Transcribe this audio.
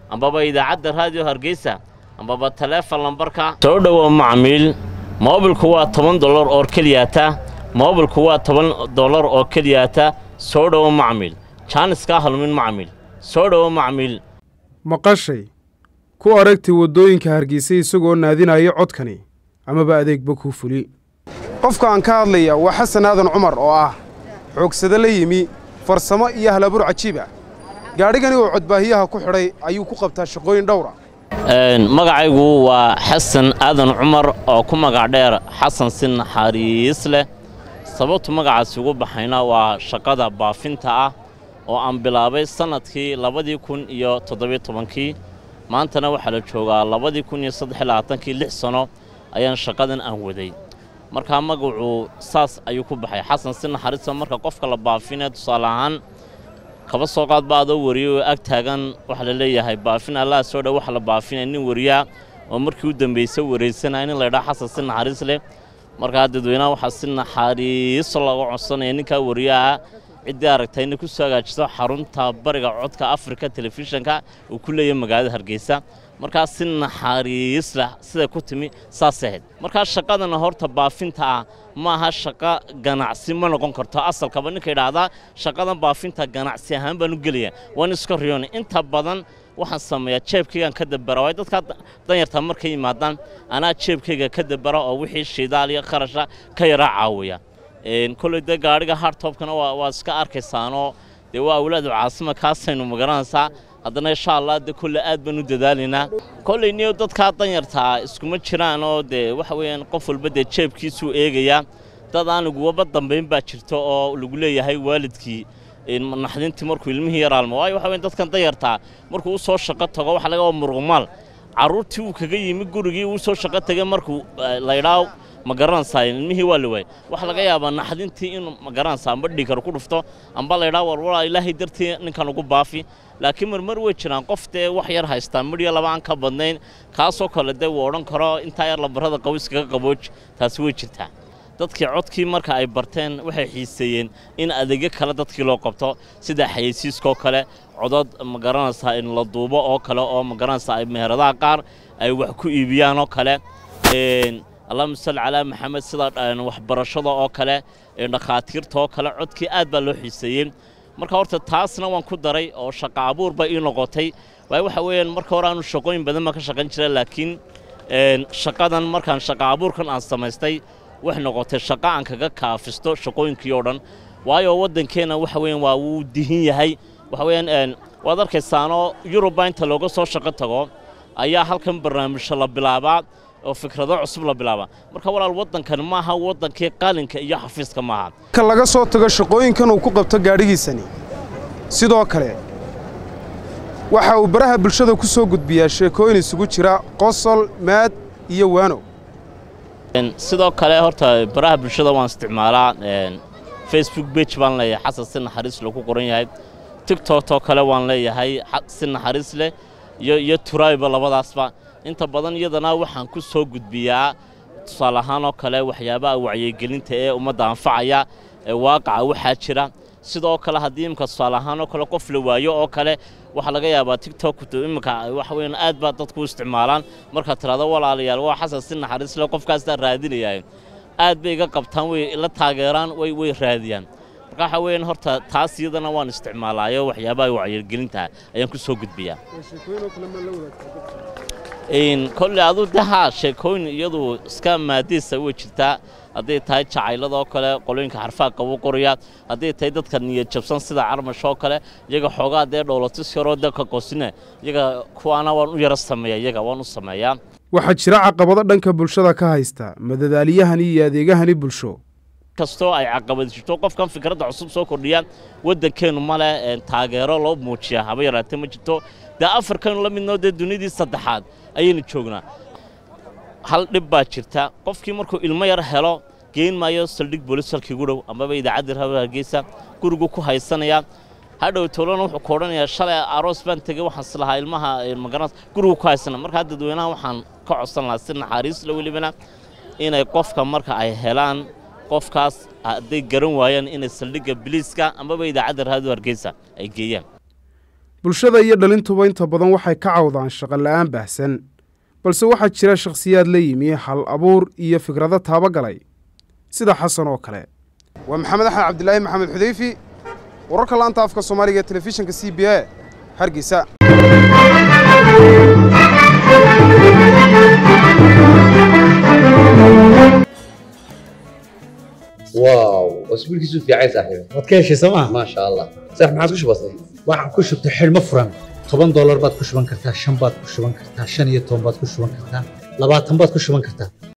ambaba idaacadda raadiyo hargeysa ambaba taleefon lambarka soo dhowow macmiil moobilku waa toban dollar oo keliyaata moobilku waa toban dollar oo keliyaata soo dhowo macmiil jaaniskaa halmin macmiil soo dhowo macmiil maqashay ku aragtay waddooyinka hargeysa isagoo naadinaya codkani amaba adeegba kuu fuli qofka aan ka hadlaya waa xasan aadan cumar oo ah xoogsado la yimi farsamo iyo halabuur cajiib ah gaadhigani oo codbaahiyaha ku xidhay ayuu ku qabtaa shaqooyin dhowra magacaygu waa xasan aadan cumar oo ku magac dheer xasan si naxariis leh sababtu magacaasi ugu baxayna waa shaqada baafinta ah oo aan bilaabay sannadkii labadii kun iyo toddobiyo tobankii maantana waxaa la joogaa labadii kun iyo saddex iyo labaatankii lix sano ayaan shaqadan aan waday markaa magacu saas ayuu ku baxay xasan si naxariista marka qofka la baafinee tusaale ahaan kaba soo qaad ba adoo wariyay oo ag taagan waxaa la leeyahay baafin allaha soo dhow waxa la baafinaya nin wariyaa oo markii u dambaysa waraysanaya nin laydhaa xasan si naxariis leh markaa dadweynaha waxaa si naxariiso looga codsanaya ninkaa wariyaha ciddii aragtay inay ku soo hagaajiso xarunta bariga codka afrika telefishanka uu ku leeyahay magaalada hargeysa markaa si naxariis leh siday ku timi saas ahayd markaa shaqadana horta baafinta ah ma aha shaqo ganacsi ma noqon karto asalkaba ninka idhaahdaa shaqadan baafinta ganacsi ahaan baan u gelaya waan iska riyoona inta badan waxaan sameeyaa jeebkaygaan ka dabara waayo dadkaa danyarta markay yimaadaan anaa jeebkayga ka dabara oo wixii shidaal iyo kharasha ka yaraa caawiya kolley dee gaadhiga hartobkana waa iska arkaysaanoo dee waa awlaadu caasima kaasaynu magaranaysaa haddana insha allah de kolle aad baan u dadaalaynaa kolley niyo dadkaa danyartaa iskuma jiraan oo dee waxa weeyaan qof walba dee jeebkiisuu eegayaa dad aan laguwaba dambayn baa jirta oo lagu leeyahay waalidkii naxdintii markuu ilmihii yaraalmo waayo waxa weyan dadkan danyartaa markuu u soo shaqo tago waxa laga waa muruqmaal carruurtii uu kaga yimi gurigii uu soo shaqo tegay markuu laydhaa ma garanaysaa ilmihii waa la waayey waxaa laga yaabaa naxdintii inuu ma garanaysaa amba dhiikar ku dhufto amba laydhaa warwalaa ilaahay dartii ninkan ugu baafi laakiin marmar way jiraan qof dee wax yar haystaa midhiyo laba aan ka badnayn kaasoo kale dee wuu odhan karo intaa yar labarada qawiskaga qabooj taasi way jirtaa dadkii codkii marka ay barteen waxay xiiseeyeen in adeegyo kale dadkii loo qabto sida xayeysiiskaoo kale codod ma garanaysaa in la duubo oo kale oo ma garanaysaa ay meheradaha qaar ay wax ku iibiyaan oo kale allahuma salli calaa maxamed sida waxbarashada oo kale dhakhaatiirta oo kale codkii aad baa loo xiiseeyey marka horta taasna waan ku daray oo shaqa abuur bay ii noqotay waayo waxa weeyaan marka hore aanu shaqooyin badan baan ka shaqayn jiray laakiin shaqadan markaan shaqa abuurkan aan samaystay waxay noqotay shaqo aan kaga kaafisto shaqooyinkii oo dhan waayo waddankeenna waxa weeyaan waa wuu dihin yahay waxa weeyaan waad arkaysaanoo yurubba inta looga soo shaqo tago ayaa halkan barnaamijyo la bilaabaa oo fikrado cusub la bilaabaa marka walaal waddankan maaha waddankii qalinka iyo xafiiska maaha ka laga soo tago shaqooyinkan uu ku qabto gaadhigiisani sidoo kale waxa uu baraha bulshada ku soo gudbiyaa sheekooyin isugu jira qosol maad iyo waano sidoo kale horta baraha bulshada waan isticmaalaa facebook bage baan leeyahay xasan si naxariis leh ku qoran yahay tigtokoo kale waan leeyahay si naxariis leh iyo iyo turayba labadaasba inta badan iyadana waxaan ku soo gudbiyaa tusaale ahaan oo kale waxyaabaha wacyigelinta ee ummadda anfacaya ee waaqaca waxaa jira sidoo kale haddii imika tusaale ahaan oo kale qof la waayo oo kale waxaa laga yaabaa tigtok imika waxa weeyaan aad baa dadku u isticmaalaan markaad tidhahdo walaalayaal waa xasan si naxariis leh qofkaastaa raadinayaa aad bay iga qabtaan way la taageeraan way way raadiyaan marka waxa weeyaan horta taas iyadana waan isticmaalaayo waxyaabaha wacyigelinta ayaan ku soo gudbiyaa kolley adu de haa sheekooyin iyadu iska maadiisa way jirtaa hadday tahay jacayladoo kale qolooyinka xarfaha qabu qoraya hadday tahay dadka niyad jabsan sida carmash oo kale iyaga xoogaa dee dhowlatis yaroo dalka qosine iyaga kuwaana waan u yaro sameeya iyaga waan u sameeyaa waxaa jira caqabado dhanka bulshada ka haysta madadaaliyahani iyo adeegahani bulsho kastoo ay caqabad jirto qofkan fikradda cusub soo kordhiya waddankeennu male taageero loo muujiya haba yaraatee ma jirto dee afarkanu la midnoo dee dunidii saddexaad ayaynu joognaa hal dhib baa jirta qofkii markuu ilmo yar helo geyn maayo saldhig boolis halkii ugu dhow amaba idaacadda rabar hargeysa gurigu ku haysanaya hadhow towlana wuxuu ku odhanayaa shalay aroos baan tegey waxaan islahaa ilmaha magaras gurigu ku haysana markaa dadweynaha waxaan ka codsan lahaa si naxariisla welibana inay qofka marka ay helaan qofkaas hadday garan waayaan inay saldhigga biliiska amaba idaacadda raado hargeysa ay geeyaan bulshada iyo dhalintuba inta badan waxay ka cawdaan shaqola'aan baahsan balse waxaa jira shakhsiyaad la yimi hal abuur iyo fikrado taabagalay sida xasan oo kale waa maxamed axmed cabdilaahi maxamed xudeyfi wararka laanta afka soomaaliga ee telefishinka c b a hargeysa واو اسبوع كيسو في عايز صاحبي waad ka heshay sooma ما شاء الله صح ما عادش بسيط waxaan ku shubtay xidhmo furan toban doolar baad ku shuban kartaa shan baad ku shuban kartaa shan iyo toban baad ku shuban kartaa labaatan baad ku shuban kartaa